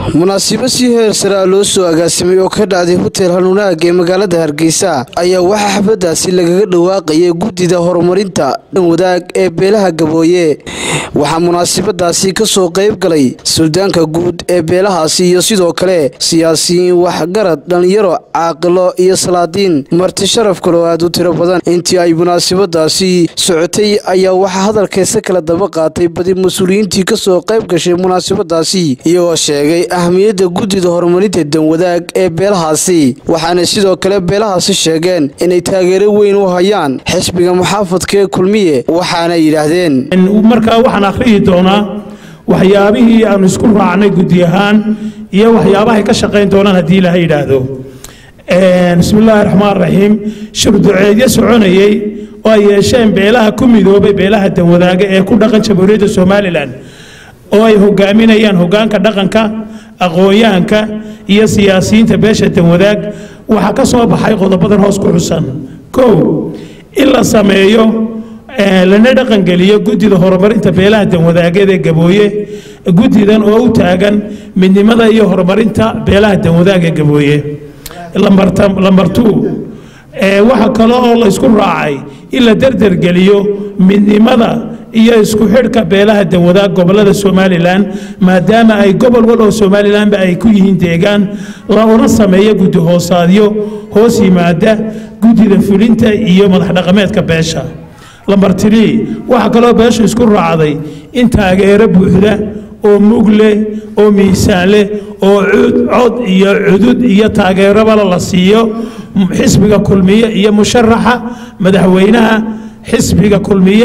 munaasibo si heer saraa loo soo agaasimay oo ka dhacday hotel hanuunaag ee magaalada hargeysa ayaa waxaa xafladaasi lagaga dhawaaqayay guddida horumarinta dhan wadaag ee beelaha gabooye waxaa munaasabadaasi kasoo qayb galay suldaanka guud ee beelahaasi iyo sidoo kale siyaasiyiin waxgarad dhallinyaro caaqilo iyo salaadiin marti sharaf kaloo aad u tiro badan intii ay munaasabadaasi socotay ayaa waxaa hadalkeesa kala daba qaatay badi mas-uuliyiintii kasoo qayb gashay munaasabadaasi iyagoo sheegay ahmiyadda guddida horumarinta danwadaag ee beelahaasi waxaana sidoo kale beelahaasi sheegeen inay taageero weyn u hayaan xisbiga muxaafadka ee kulmiye waxaana yidhaahdeen markaa waxaan akhriyi doonaa waxyaabihii aanu isku raacnay guddi ahaan iyo waxyaabahay ka shaqayn doonaan haddii ilaha yidhaahdo bismi illaahi raxmaan raxiim shurduceedyo soconayey oo ay yeesheen beelaha ku midoobay beelaha danwadaaga ee ku dhaqan jamhuuriyadda somalilan oo ay hogaaminayaan hogaanka dhaqanka aqoon-yahanka iyo siyaasiyiinta beesha danwadaag waxaa ka soo baxay qodobadan hoos ku xusan kow in la sameeyo lana dhaqangeliyo guddida horumarinta beelaha danwadaageed ee gabooye guddidan oo u taagan midnimada iyo horumarinta beelaha danwadaag ee gabooye lambar two waxa kale oo la isku raacay in la derdergeliyo midnimada iyo isku xidhka beelaha danwadaag gobolada somalilan maadaama ay gobol wal oo somalilanba ay ku yihiin deegaan loona sameeyo guddi hoosaadyo hoos yimaada guddida fulinta iyo madax dhaqameedka beesha lambar trii waxaa kaloo beeshu isku raacday in taageero buuxda oo mug leh oo miisaan leh oo cod iyo cudud iyo taageerobala la siiyo xisbiga kulmiye iyo musharaxa madaxweynaha xisbiga kulmiye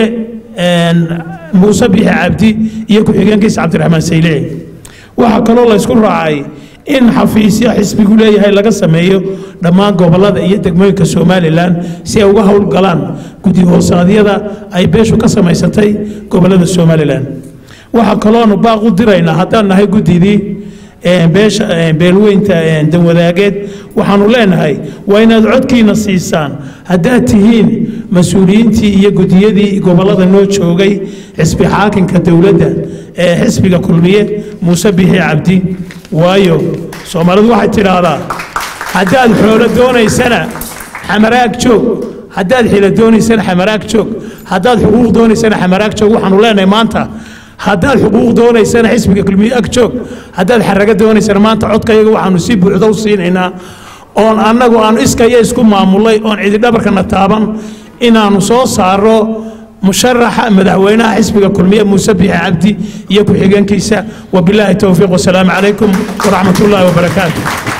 muuse bixi cabdi iyo ku-xigeenkiisa cabdiraxmaan saylici waxaa kaloo la ysku raacay in xafiisyo xisbigu leeyahay laga sameeyo dhammaan gobolada iyo degmooyinka somalilan si ay uga howlgalaan guddi hoosaadyada ay beeshu ka samaysatay gobolada somalilan waxaa kalooanu baaq u diraynaa haddaan nahay guddidii beesha beelweynta danwadaageed waxaanu leenahay waa inaad codkiina siisaan haddaad tihiin mas-uuliyiintii iyo guddiyadii gobolada noo joogay xisbi xaakinka dowladda ee xisbiga kulmiye muuse bixi cabdi waayo soomaalidu waxay tidhaahdaa haddaad xoolo doonaysana xamaraag joog haddaad xilo doonaysana xamaraag joog haddaad xuquuq doonaysana xamaraag joog waxaanu leenahay maanta haddaad xuquuq doonaysana xisbiga kulmiye ag joog haddaad xaraga doonaysana maanta codkayaga waxaanu si buuxda u siinaynaa oon annagu aanu iskaya isku maamulay oon cididhabarkana taaban inaannu soo saaro musharaxa madaxweynaha xisbiga kulmiye muuse bixi cabdi iyo ku-xigeenkiisa wabilaahi towfiiq wasalaamu calaykum waraxmat ullaahi wabarakaatu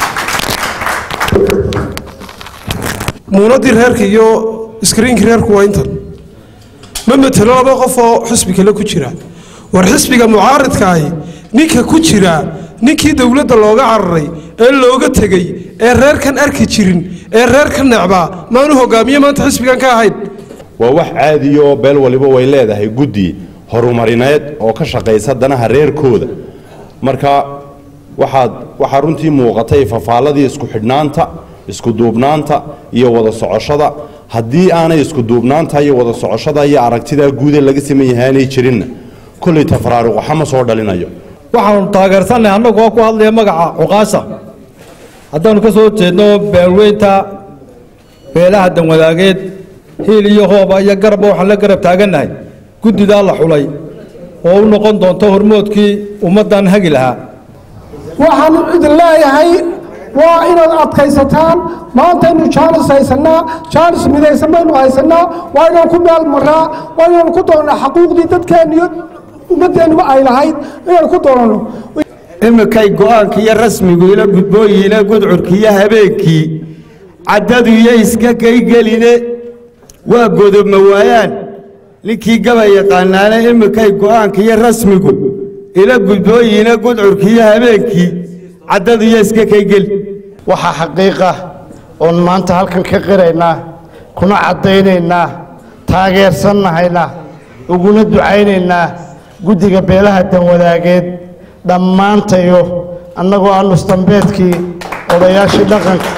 muunadii reerka iyo iskriinkii reerku waa intan ma matelo laba qof oo xisbi kale ku jira war xisbiga mucaaridkaahi ninka ku jira ninkii dowladda looga cararay ee looga tegey ee reerkan arki jirin ee reer ka necbaa maanu hogaamiye maanta xisbigan ka ahayn waa wax caadiya oo beel waliba way leedahay guddi horumarineed oo ka shaqaysa danaha reerkooda marka waxaad waxaa runtii muuqatay fafaaladii isku xidhnaanta isku duubnaanta iyo wada socoshada haddii aanay isku duubnaanta iyo wada socoshada iyo aragtidaa guudee laga saman yahay aanay jirinna kolley tafraaruq waxa ma soo dhalinayo waxaanu taageersannahay annagu oo ku hadlaya magaca cuqaasha haddaannu ka soo jeedno beelweynta beelaha danwadaageed hiil iyo hooba iyo garabba waxaan la garab taagannahay guddidaa la xulay oo u noqon doonto hormoodkii ummaddan hagi lahaa waxaanu idin leeyahay waa inaad adkaysataan maantaynu jaanis haysannaa jaanis midaysan baynu haysannaa waa inaan ku meel maraa waa inaanu ku doonnaa xaquuqdii dadkeenniyo ummaddeennuba ay lahayd inaanu ku doonano iminkay go'aanka iyo rasmigu ila gudbooyiina gudcurkiiyo habeenkii caddadu iyo iska kaygeline waa godobma waayaan ninkii gaba yaqaanaane iminkay go'aanka iyo rasmigu ila gudbooyiina gudcurkiiyo habeenkii caddadu iyo iska kaygeli waxaa xaqiiqa oon maanta halkan ka qiraynaa kuna caddaynaynaa taageersannahayna uguna ducaynaynaa guddiga beelaha danwadaageed dhammaantayo annagoo ah nusdambeedkii odayaashii dhaqanka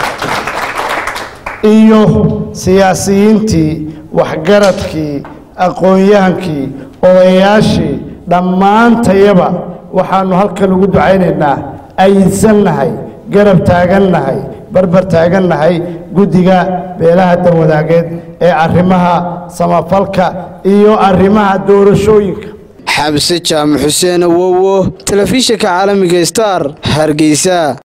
iyo siyaasiyiintii waxgaradkii aqoon-yahankii odayaashii dhammaantayaba waxaannu halkan ugu ducaynaynaa ayidsannahay garab taagannahay barbar taagannahay guddiga beelaha danwadaageed ee arrimaha samafalka iyo arrimaha doorashooyinka xamse jaamac xuseen awowo telefishinka caalamiga star hargeysa